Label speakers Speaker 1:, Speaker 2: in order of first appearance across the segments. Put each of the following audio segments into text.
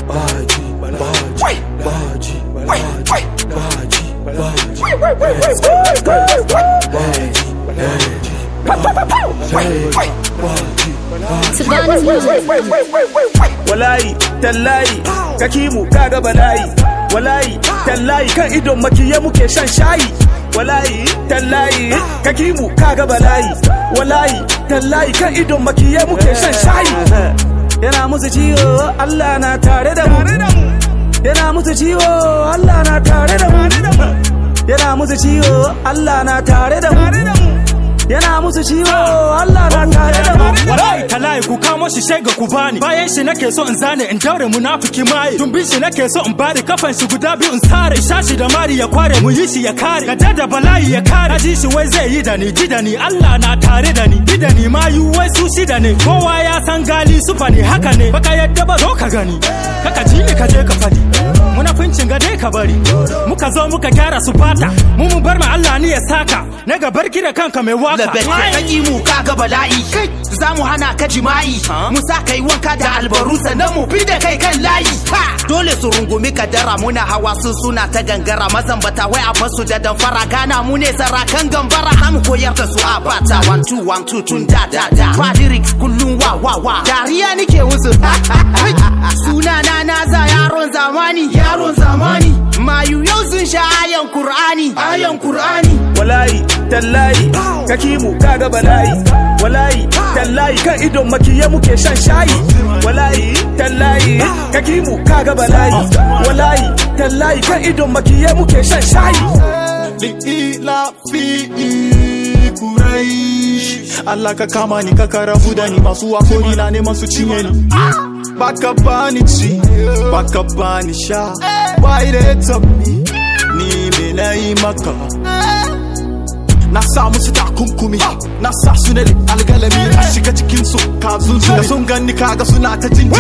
Speaker 1: Baji, Baji, Baji, Baji, Baji,
Speaker 2: Savannah's music.
Speaker 3: Walayi, tallayi, kakimu kaga balayi. Walayi, tallayi kan idon makiye muke shan shayi. Walayi, tallayi, kakimu kaga balayi. Walayi, tallayi kan idon makiye muke shan shayi. Yana musu ciwo, Allah na tare da mu. Yana musu ciwo, Allah na tare da mu. Yana musu ciwo, Allah na tare da mu. Yana musu ciwo, Allah na tare da mu.
Speaker 4: Wallahi talahi ku kamo shi sai ga ku bani bayan shi nake so in zane in daure munafiki mai tumbin shi nake so in bari kafan shi guda biyu in sare shashi da mari ya kware mu yi shi ya kare gada da bala'i ya kare ji shi wai zai yi da ni ji da ni Allah na tare da ni ji da ni ma yu wai su shi da ne kowa ya san gali su ne haka ne baka yadda ba zo ka gani kaka ji ni ka je ka fadi munafincin ga dai ka bari muka zo muka gyara su fata mu mu bar ma Allah ni ya saka na ga barki da kanka mai waka
Speaker 5: labet ka ƙi mu ka ga bala'i za mu hana ka jima'i mu sa kai wanka da albaru sannan mu bi da kai kan layi dole su rungumi kadara muna hawa sun suna ta gangara mazan bata wai a basu da damfara gana mu ne sarakan gambara za mu koyar da su a bata one two one two tun da da da ba lyrics kullum wa wa wa dariya nike musu suna na na za yaron zamani yaron zamani mayu yau sun sha ayan qur'ani ayan qur'ani
Speaker 3: walayi tallayi kakimu kaga balayi walayi tallayi kan idon makiye muke shan shayi walayi tallayi kakimu kaga balayi walayi tallayi kan idon makiye muke shan shayi
Speaker 6: li'ila fi kuraish Allah ka kama ni ka karabu da ni masu wakori na neman su cinye ni baka bani ci baka bani sha why they top me ni me na yi maka na sa musu takunkumi na sa su ne algalami a shiga cikin su kazun su da sun ganni kaga suna ta jin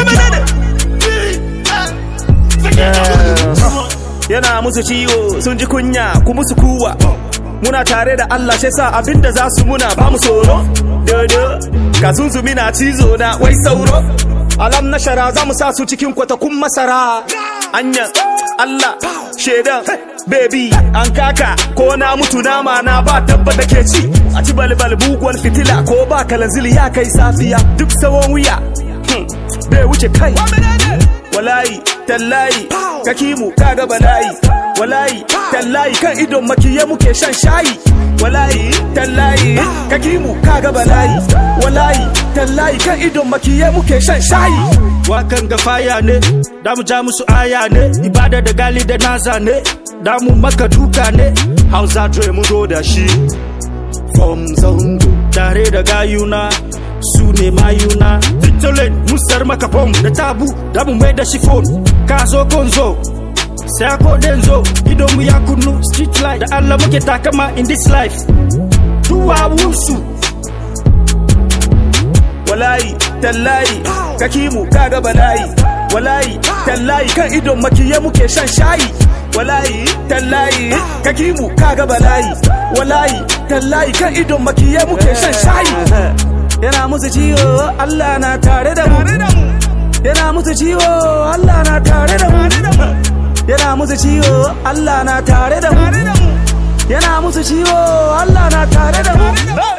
Speaker 3: yana musu ciwo sun ji kunya ku musu kuwa muna tare da Allah shi sa abinda za su muna ba mu tsoro dodo ka zunzumi na cizo na wai sauro alam na shara za mu sa su cikin kwatakun masara anya Allah shedan baby an kaka ko na mutu nama na ba dabba da ke ci a ci balbal buguwar fitila ko ba kalanzili ya kai safiya duk sawon wuya bai wuce kai walayi tallayi kakimu kaga balayi walayi tallayi kan idon makiye muke shan shayi walayi tallayi kakimu kaga balayi walayi tallayi kan idon makiye muke shan shayi
Speaker 4: wakan ga faya ne da mu ja musu aya ne ibada da gali da naza ne da mu maka duka ne hausa dre mu zo da shi from zango tare da gayuna su ne mayuna Victolet musar maka bom da tabu da mu mai da shi phone ka zo gonzo sai ko denzo idon mu ya kunnu street light da Allah muke takama in this life duwa wusu
Speaker 3: walayi tallayi kakimu kaga balayi walayi tallayi kan idon makiye muke shan shayi walayi tallayi kakimu kaga balayi walayi tallayi kan idon makiye muke shan shayi yana musu ciwo Allah na tare da mu yana musu ciwo Allah na tare da mu yana musu ciwo Allah na tare da mu yana musu ciwo Allah na tare da mu